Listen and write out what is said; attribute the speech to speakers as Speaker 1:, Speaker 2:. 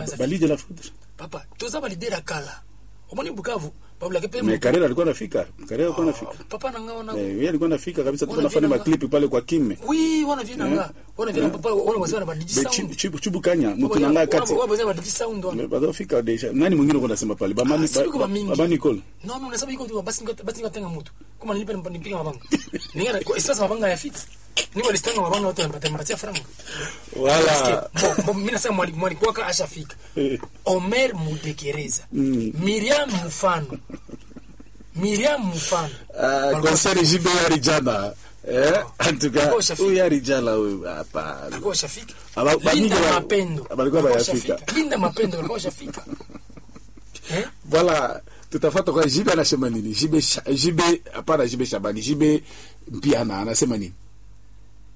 Speaker 1: anaza
Speaker 2: balide la foudre
Speaker 1: papa toza balidere ya kala omoni bukavu babulake pe
Speaker 2: mais Karera alikuwa anafika Karera alikuwa anafika
Speaker 1: papa nanga wana
Speaker 2: eh yeye alikuwa anafika kabisa
Speaker 1: Wana
Speaker 2: tulikuwa nafanya
Speaker 1: vina-
Speaker 2: maklipi pale kwa Kime
Speaker 1: oui wana vye nanga wana vye na papa wana wazana badiji
Speaker 2: Be
Speaker 1: sound
Speaker 2: chibu- chibu chibu kanya mtu nanga kati
Speaker 1: wana wazana badiji sound wana
Speaker 2: badofika deja nani mwingine uko nasema pale bamani
Speaker 1: Ah, siku kwa mingi.
Speaker 2: baba Nicole
Speaker 1: no no nasaba iko tu basi ngo basi ngo tenga mtu kama nilipe nipiga mabanga ninga kwa espasa mabanga ya fit niko listanga mabanga wote mpata mpatia franga
Speaker 2: wala
Speaker 1: Bo- bo, mimi nasema mwalimu mwalimu waka ashafika
Speaker 2: Eh.
Speaker 1: Omer Mudekereza Miriam Mufano Miriam Mufano
Speaker 2: Ah, concert JB yari jana eh en tout cas
Speaker 1: Alikuwa ushafika.
Speaker 2: huyu yari jana huyu hapa
Speaker 1: alikuwa ashafika
Speaker 2: Aba- ba- mingi
Speaker 1: Linda
Speaker 2: ba-
Speaker 1: Mapendo
Speaker 2: balikuwa
Speaker 1: alikuwa
Speaker 2: bayafika.
Speaker 1: ashafika. Linda Mapendo alikuwa ashafika eh
Speaker 2: voilà tutafata kwa JB anasema nini JB Sha- JB hapana JB Shabani JB Mpiana anasema nini